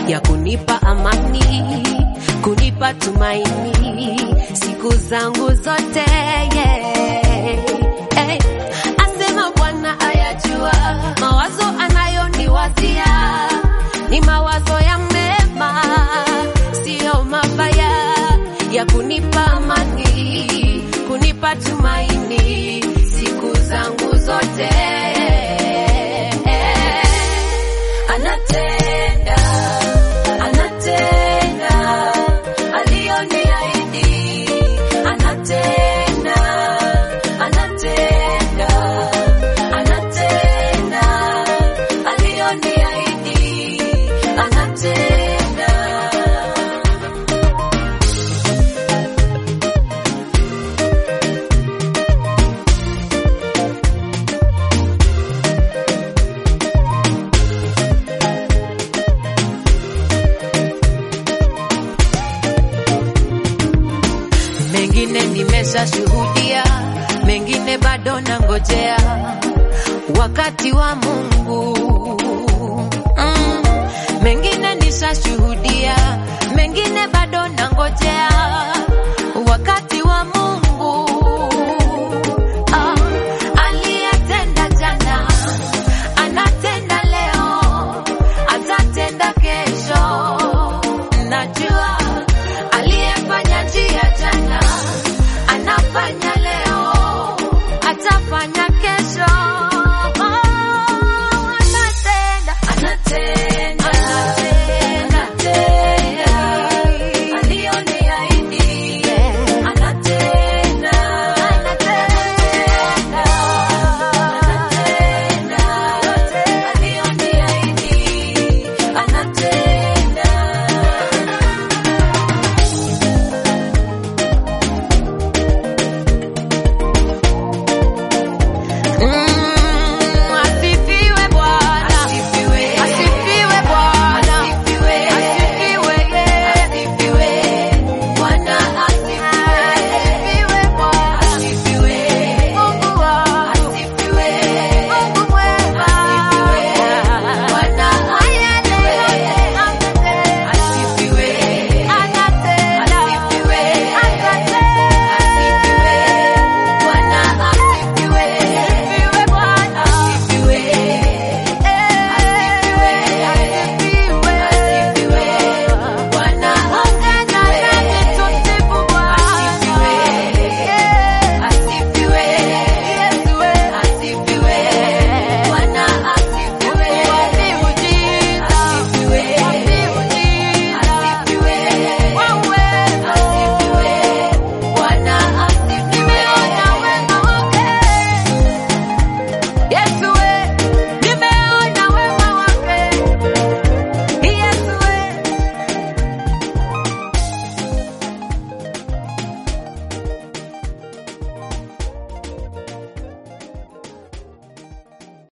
ya kunipa amani, kunipa tumaini siku zangu zote yeah. hey. Asema Bwana ayajua mawazo anayoniwazia ni mawazo ya mema, siyo mabaya, ya kunipa amani, kunipa tumaini siku zangu zote. Anatenda, anatenda aliyoniahidi, anatenda, anatenda, anatenda aliyoniahidi, anatenda. mengine nimeshashuhudia, mengine bado nangojea wakati wa Mungu. Mm, mengine nishashuhudia, mengine bado nangojea